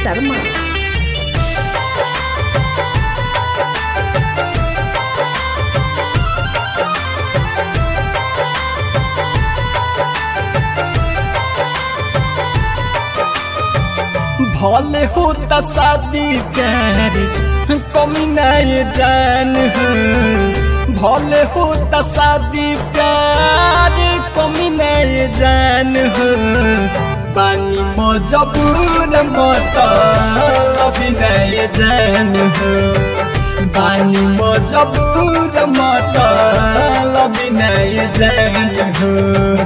शर्मा भले होता शादी प्यार कमी नहीं जान हो भले होता शादी प्यार कमी नहीं जान हो बानी मजबूर मत अभी नहीं जान हो बानी मजबूर मत अभी नहीं जान हो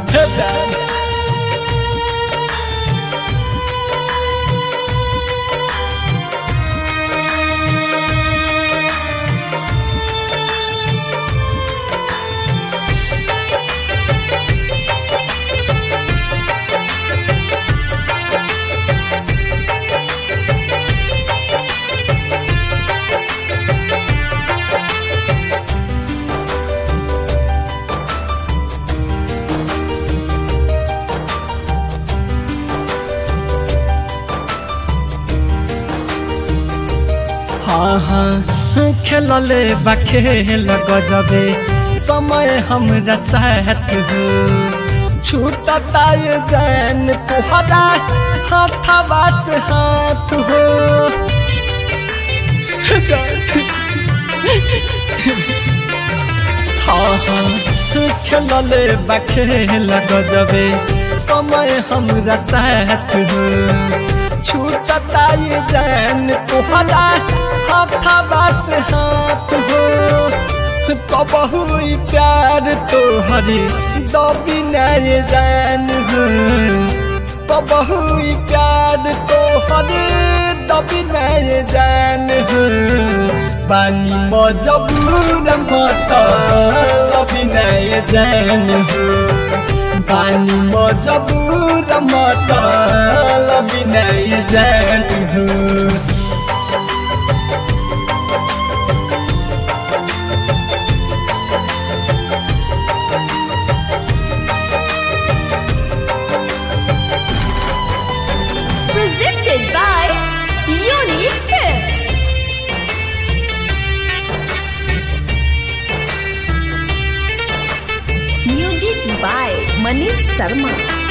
हाँ हाँ खेलले बा खेल गजबे समय हमरा साथ हो छूटता ये जान तुहरा हाथवा से हाथ हो हाँ हाँ खेलले बा खेल गजबे समय हमरा साथ हो छूटता ये जान तुहरा हाथवा से हाथ हो कबहू प्यार तोहरी दबी नहीं जान हो कबहू प्यार तोहरी दबी नहीं जान हो बानी मजबूर मत दबी नहीं जान हो बानी मजबूर मत लबी नहीं जान हो presented by Unique Tips. Music by Manish Sharma.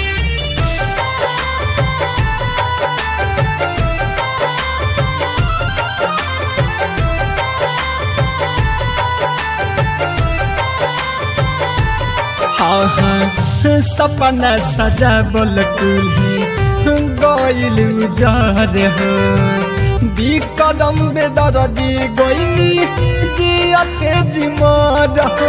हाँ हाँ सपना सजा बोल कुल्ही गइल उजार हो दी कदम बेदर दी गइली जियते जिमर हो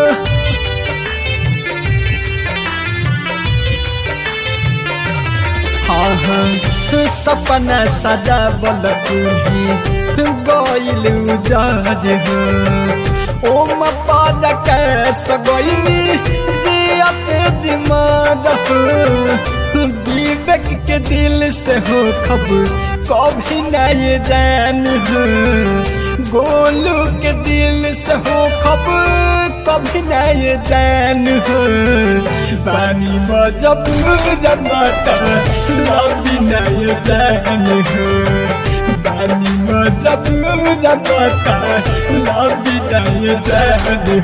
हाँ हाँ सपना सजा बोल कुल्ही गइल उजार हो ओम पाद कैस गइली जियते दिमाग हो विवेक के दिल से हो खब कभी नहीं जान हो गोलू के दिल से हो खब कभी नहीं जान हो पानी मजबूर मत लभी नहीं जान हो पानी मजबूर मत लभी नहीं जान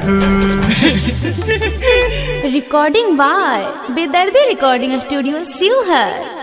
हो Recording by Bedardi Recording Studio, Sivhar.